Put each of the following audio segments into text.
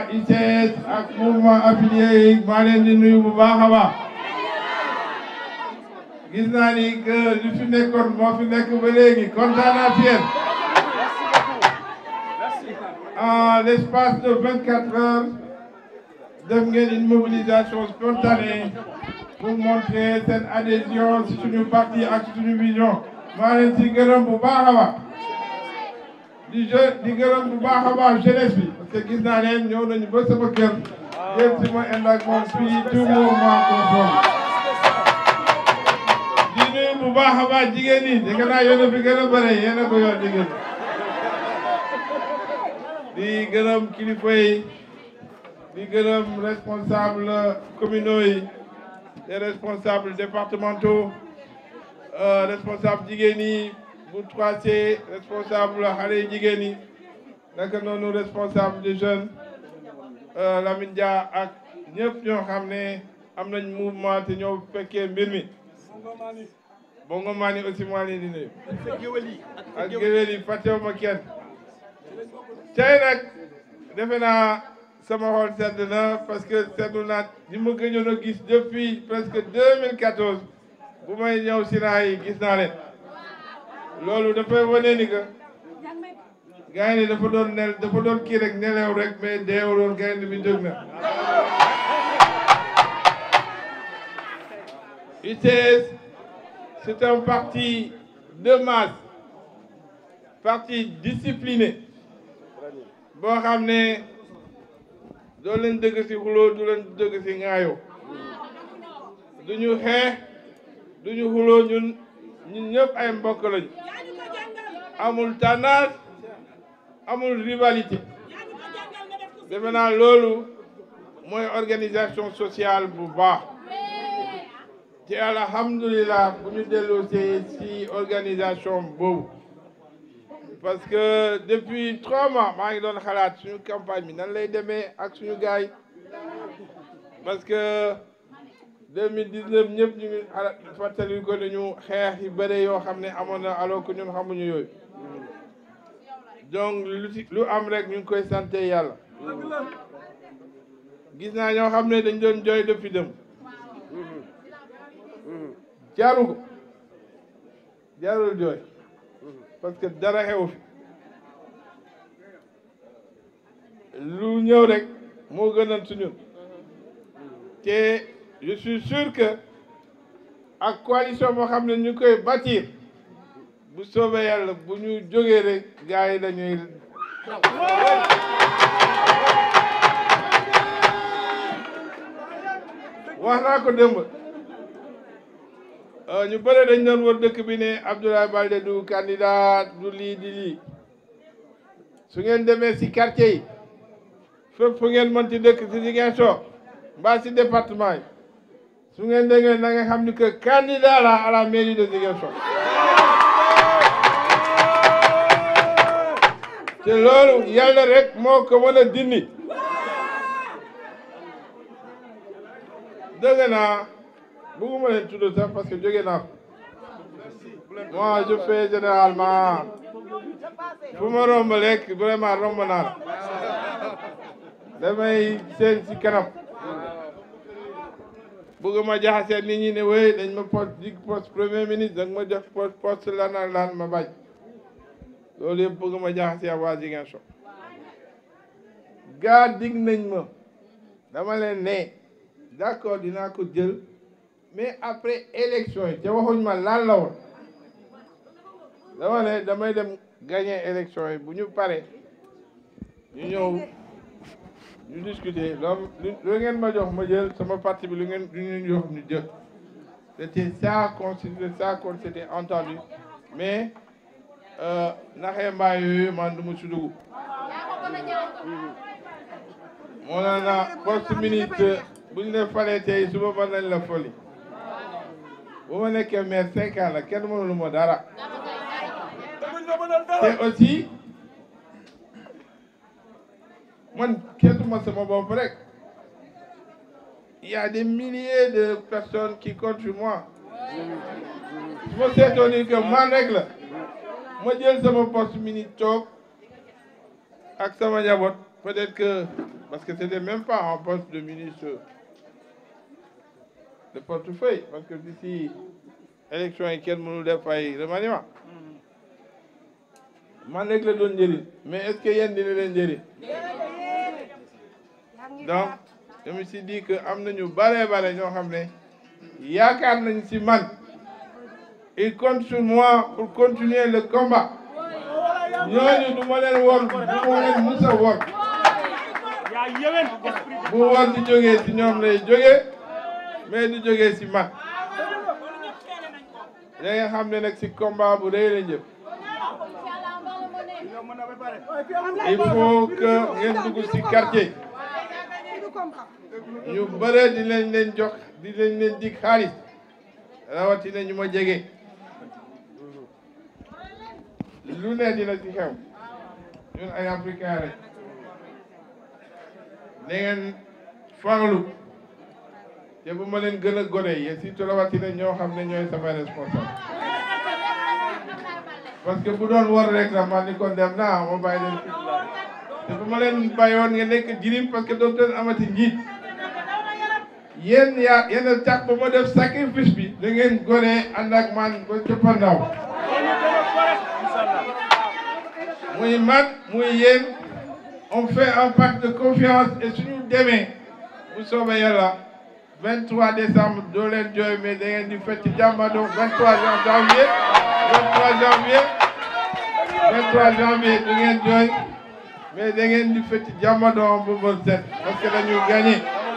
waa ICS ak mouvement affilié yi maa leen di nuyu bu baax a baax gis naa ni que li fi nekkoon moo fi nekk ba léegi kontaan naa ci yéen en l'espace de vingt quatre heures def ngeen une mobilisation spontanée pour montrer seen adhésion ci suñu parti ak suñu vision maa leen ci gërëm bu baax a baax di je di gërëm bu baax a baax jeunesse bi parce que gis naa leen ñëw nañu ba sama kër jël si ma ànd ak moom fii tout mouvement conforme di nuyu bu baax a baax jigéen ñi dégg naa yéen a fi gën a bëre yéen a ko yor jigéen di gërëm kilifa yi di gërëm responsable communaux yi les responsables départementaux responsable jigéen yi bu 3C responsable xale yi jigéen yi naka noonu responsable des jeunes Lamine Dia ak ñëpp ñoo xam ne am nañ mouvement te ñoo fekkee mbir mi bongo maa ni aussi maa leen di nuyu ak géwél yi fàttewuma kenn tey nag defe naa sama xol sedd na parce que seddu naa ñi ma gëjoon a gis depuis presque 2014 bu may ñëw si raay yi gis naa leen loolu dafay wane ni que gars yi dafa doon nel dafa doon kii rek nelew rek mais deewuloon gaynde bi jóg na UCS c'est un parti de masse parti discipliné boo xam ne doo leen dëgg ci xuloo du leen dëgg ci ŋaayoo duñu xeex duñu xuloo ñun ñun ñëpp ay mbokk lañu amul tendance amul rivalité defe naa loolu mooy organisation sociale bu baax te alhamdulilah bu ñu delloosee ci organisation boobu parce que depuis trois mois maa ngi doon xalaat suñu campagne bi nan lay demee ak suñu gaay parce que 2019 ñëpp ñu ngi xalaat fàttali ko nañu xeex yu bëre yoo xam ne amoon na alors que ñun xamuñu yooyu donc lu ci lu am rek ñu ngi koy sant yàlla gis naa ñoo xam ne dañ doon jooy depuis dem jaaru ko jaarul jooy parce que dara xew fi lu ñëw rek moo gënal su ñun te je suis sûr que ak coalition boo xam ne ñu koy bâtir bu soobee yàlla bu ñu jógee rek gars yi dañuy wax naa ko démb ñu bëre dañ doon wër dëkk bi ne Abdoulaye Baldé du candidat du lii di lii su ngeen demee ci quartier yi fépp fu ngeen mënti dëkk ci Ziguinchor mbaa ci département yi su ngeen déggee na nga xam ni que candidat la à la mairie de Ziguinchor te loolu yàlla rek moo ko mën a dindi dëgg naa bëgguma leen tudd sax parce que jóge naa moi je fais généralement fu ma romb lekk vraiment romb naa la damay seen ci kanam bëgguma jaxasee nit ñi ne wéy dañ ma poste dig poste premier ministre danga ma jox poste poste lan ak lan ma bañ loolu yëpp bëgguma jaxasee ak waa Ziguinchor gaa dig nañ ma dama leen ne d'accord dinaa ko jël mais après élection yi te waxuñ ma lan la woon dama ne damay dem gagner élection yi bu ñu pare ñu ñëw ñu discuter loolu lu ngeen ma jox ma jël sama parti bi lu ngeen lu ñu jox ñu jël c'était ça qu'on c'était ça qu'on s'était entendu mais naxee mbaa yooyu man du ma si dugg moo na na poste ministre bu ñu ne falee tey suba mën nañ la foli bu ma nekkee maire cinq ans la kenn mënulu ma dara te aussi man keesuma sama bopp rek il y a des milliers de personnes qui comptent sur moi su ma seetoo ni que man rek la ma jël sama poste ministre toog ak sama njaboot peut-être que parce que c'était même pas en poste de ministre de portefeuille parce que d'ici élection yi kenn mënul def ay remaniement man rek la doon njëriñ mais est-ce que yéen dina leen njëriñ donc je me suis dit que am nañu bare bare ñoo xam ne yaakaar nañ ci man il compte sur moi pour continuer le combat ñooñu du ma leen wor du ma leen musa wor bu wor di jógee ci ñoom lay jógee mais du jógee ci man da nga xam ne nag ci combat bu rëy la jëm il faut que ngeen dugg ci quartier ñu bëre di leen leen jox di leen leen dig xaalis rawatina ñu ma jege lu ne dina ci xew ñun ay africain rek da ngeen fanglu te bu ma leen gën a gone yi surtout rawatina ñoo xam ne ñooy sama responsable parce que bu doon war rek la man ni kon dem naa ma bàyyi leen fi te bu ma leen bàyyoon nga nekk jirim parce que dootu leen amati njiit yéen yaa yéen a tax ba ma def sacrifice bi da ngeen gone ànd ak man ba cëppandaw muy man muy yéen on fait un pacte de confiance et suñu demee bu soobee yàlla 23 décembre doo leen jooy mais da ngeen di fecc jàmbado 23 janvier 23 janvier 23 janvier du ngeen jooy mais da ngeen di fecc jàmbado bu bët set parce que dañu gagné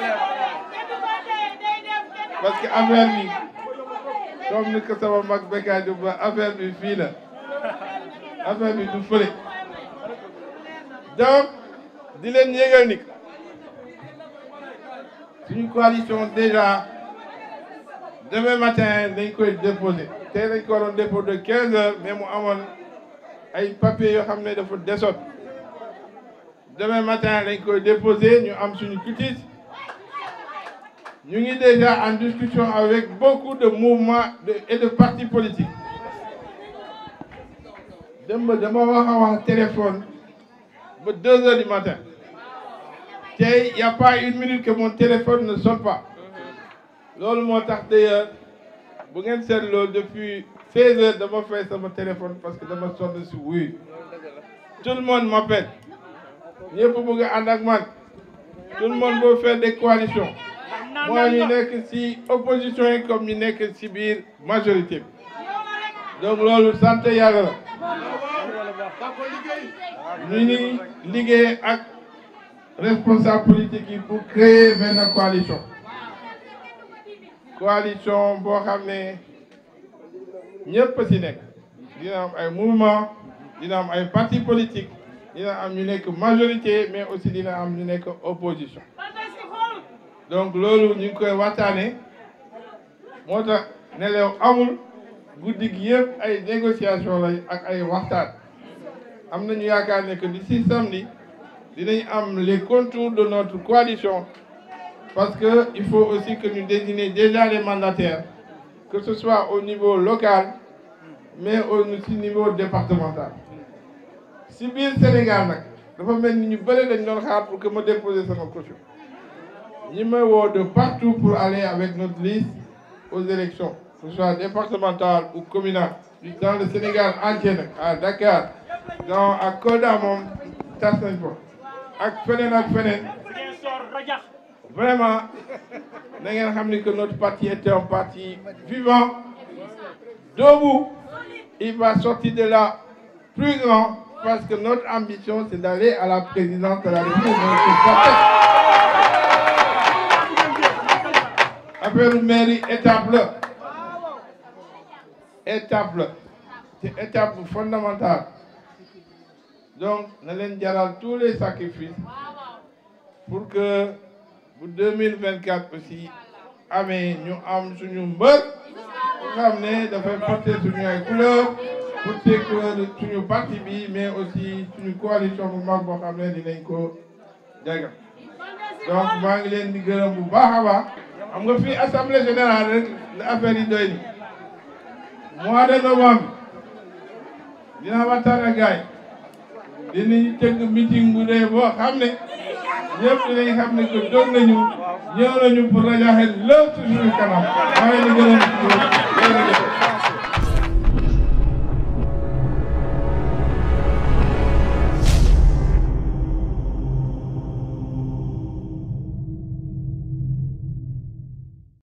parce que affaire bi comme ni ko sama mag Bekkaay di ba affaire bi fii la affaire bi du fële donc di leen yégal ni suñu coalition déjà demain matin dañ koy déposer tey dañ ko waroon dépôt de 15 heures mais mu amoon ay papiers yoo xam ne dafa desoon demain matin dañ koy déposer ñu am suñu cutis ñu ngi déjà en discussion avec beaucoup de mouvements de, et de partis politiques démb dama wax a wax téléphone ba deux heures du matin tey y a pas une minute que mon téléphone ne sonne pas loolu moo tax d'ailleurs bu ngeen seetloo depuis seize heures dama fay sama téléphone parce que dama sonn si wuyu tout le monde m'appelle ñëpp bëgg a ànd ak man tout le monde veut faire des coalitions mooy ñu nekk ci opposition yi comme ñu nekk ci biir majorité bi donc loolu sant yàlla la ñu ngi liggéey ak responsable politique yi pour créer benn coalition coalition boo xam ne ñëpp ci nekk dina am ay mouvement dina am ay parti politique dina am ñu nekk majorité mais aussi dina am ñu nekk opposition donc loolu ñu ngi koy waxtaane moo tax nelew amul guddi gi yëpp ay négociation la ak ay waxtaan am nañu yaakaar ne que d'ici samedi dinañ am les contours de notre coalition parce que il faut aussi que ñu désigner déjà les mandataires que ce soit au niveau local mais aussi au niveau départemental si biir Sénégal nag dafa mel ni ñu bëri dañ doon xaar pour que ma déposer sama caution ñi may woo de partout pour aller avec notre liste aux élections que ce soit départementales ou communales dans le Sénégal entier nag à Dakar dans à Kolda moom tas nañ ko ak feneen ak feneen vraiment na ngeen xam ni que notre parti était un parti vivant debout il va sortir de là plus grand parce que notre ambition c'est d'aller à la présidence de la République affaire mairie étape la étape la te étape bu fondamentale donc na leen jaral tous les sacrifices pour que bu 2024 aussi amee ñu am suñu mbër xam ne dafay porter suñu ay couleurs porter couleur suñu parti bi mais aussi suñu coalition bu mag boo xam ne dinañ ko jagal donc maa ngi leen di gërëm bu baax a baax xam nga fii assemblée générale rek la affaire yi doy ni mois de novembre dina waxtaan ak gaay dinañu tëgg meeting bu dee boo xam ne ñëpp dinañ xam ne que doog nañu ñëw nañu pour rajaxe lépp ci suñu kanam maa ngi leen di gërëm